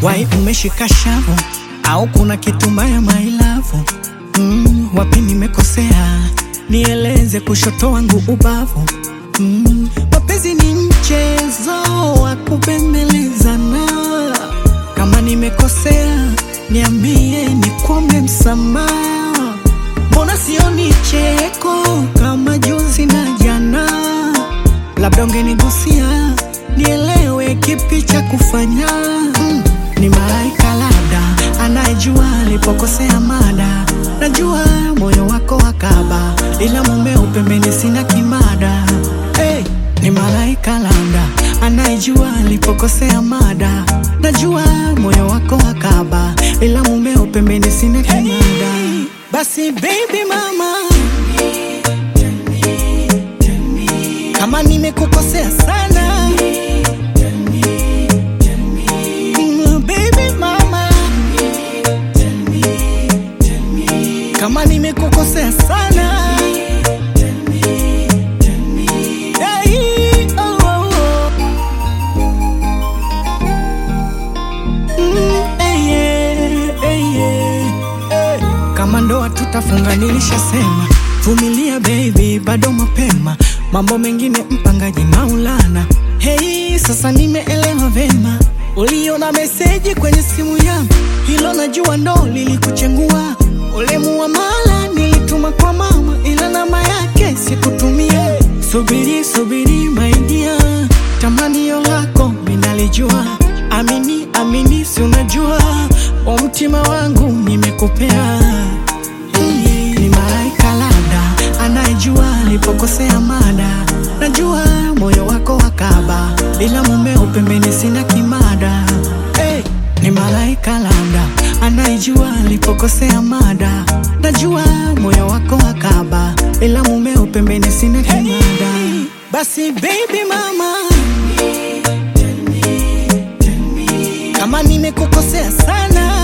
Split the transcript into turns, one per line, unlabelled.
wai umeshika shavu au kuna kitu mbaya mailavu mm, wapi nimekosea nieleze kushoto wangu ubavu mm, mapenzi ni mchezo wa kubembelezana kama nimekosea niambie nikwombe msamaha mbona sioni cheko kama juzi na jana labda ungenigusia nielewe kipi cha kufanya mm, ni malaika labda anayejua alipokosea mada najua moyo wako wakaba ila mumeo pembeni sina kimada hey, ni malaika labda anayejua alipokosea mada najua moyo wako wakaba ila mumeo pembeni sina kimada basi baby mama kama nimekukosea sana Mm, baby mama kama nimekukosea sana Hey, oh, oh, oh. Mm, eh, yeah, eh, yeah, eh. kama ndoa tutafunga nilishasema vumilia baby bado mapema mambo mengine mpangaji maulana hei sasa nimeelewa vema uliona meseji kwenye simu yangu hilo najua ndo lilikuchengua ule muamala nilituma kwa mama ila namba yake sikutumia subiri subiri maidia tamanio lako minalijua amini amini si unajua wa mtima wangu nimekupea Hey, ni malaika labda anayejua alipokosea mada najua moyo wako wakaba ila mumeo pembeni sina kimada hey, ni malaika labda anayejua alipokosea mada najua moyo wako wakaba ila mumeo pembeni sina kimada basi baby mama kama nimekukosea sana